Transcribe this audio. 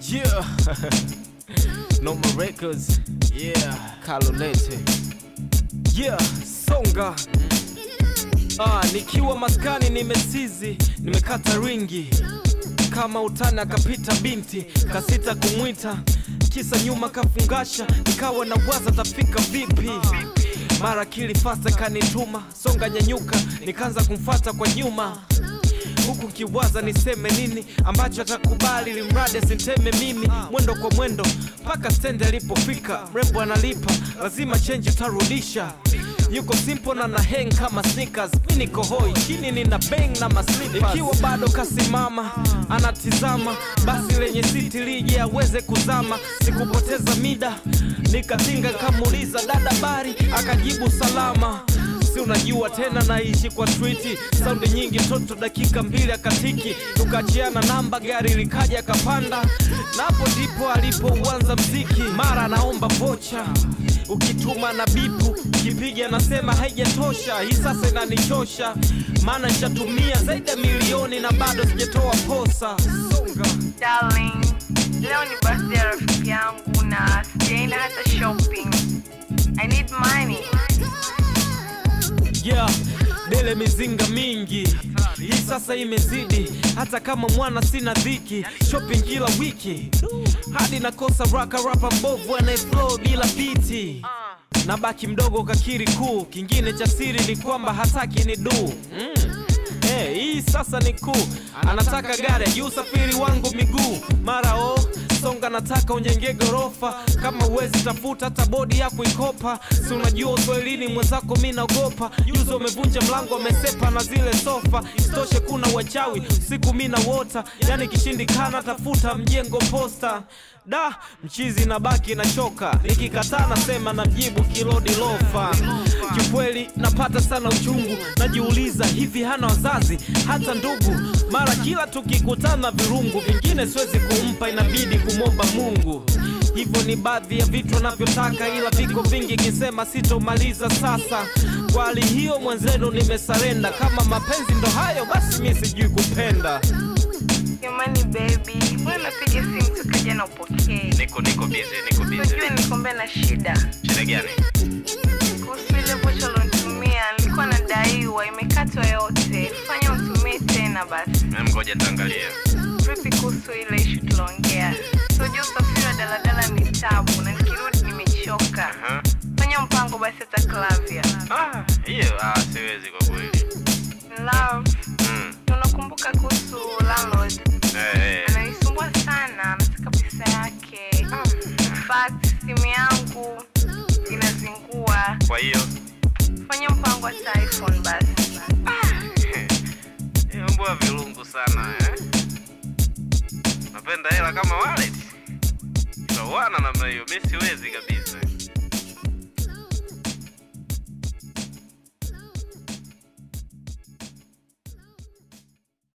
Yeah. Noma Records. Yeah. Kalolete. Yeah, songa. Ah, nikiwa maskani nimesizi, nimekata ringi kama utani akapita binti kasita kumwita kisa nyuma kafungasha nikawa na waza tafika vipi mara kili fasta kanituma songa nyanyuka nikaanza kumfata kwa nyuma huku kiwaza niseme nini ambacho atakubali limradi asinteme mimi mwendo kwa mwendo mpaka stendi alipofika mrembo analipa lazima chenji utarudisha yuko simple na na hang kama sneakers mi niko hoi chini nina bang na maslippers ikiwa bado kasimama anatizama basi lenye siti lije aweze kuzama sikupoteza mida nikatinga kamuuliza dada bari akajibu salama si unajua tena naishi kwa streeti saundi nyingi mtoto dakika mbili akatiki tukachiana namba gari likaja akapanda na hapo ndipo alipouanza mziki mara anaomba vocha ukituma na bipu kipiga anasema haijatosha hii sasa inanichosha maana nishatumia zaidi ya milioni na bado sijatoa posa songa Darling, leo ni birthday ya rafiki yangu na sijaenda hata shopping. I need money. yeah dele mizinga mingi hii sasa imezidi hata kama mwana sina dhiki shopping kila wiki hadi nakosa raka rapa mbovu anayeflow bila biti na baki mdogo kakiri kuu kingine cha siri ni kwamba hataki ni duu mm. Hey, hii sasa ni kuu anataka gari juu usafiri wangu miguu mara o songa nataka unjenge gorofa kama uwezi tafuta hata bodi yako ikopa si unajua uswahilini mwenzako mi naogopa juzi umevunja mlango amesepa na zile sofa isitoshe kuna wachawi siku mi na wota yani kishindikana tafuta mjengo posta da mchizi na baki na choka nikikataa nasema na mjibu kilodi lofa kiukweli napata sana uchungu najiuliza hivi hana wazazi hata ndugu mara kila tukikutana virungu vingine siwezi kumpa inabidi kumwomba mungu hivyo ni baadhi ya vitu anavyotaka ila viko vingi kisema sitomaliza sasa kwa hali hiyo mwenzenu nimesarenda kama mapenzi ndo hayo basi mi sijui kupenda Jamani baby, mbona napiga simu tukaja na upokee? Niko niko busy, niko busy. Unajua nikombe na shida. Shida gani? Kuhusu ile vocha ulonitumia, nilikuwa nadaiwa, imekatwa yote. Fanya utumie tena basi. Mimi ngoja nitaangalia. Vipi kuhusu ile ishu tuliongea? Unajua usafiri wa daladala ni tabu na nikirudi nimechoka. Aha. Fanya mpango basi hata Clavia. Ah, hiyo ah, siwezi kwa kweli. Love, Mm. unakumbuka kuhusu landlord? Eh, eh. ananisumbua sana anataka pesa yake In fact simu yangu inazingua Kwa hiyo fanya mpango hata iphone basi hiyo mbwa vilungu sana eh. Napenda hela kama wallet. Itawana namna hiyo, mimi siwezi kabisa.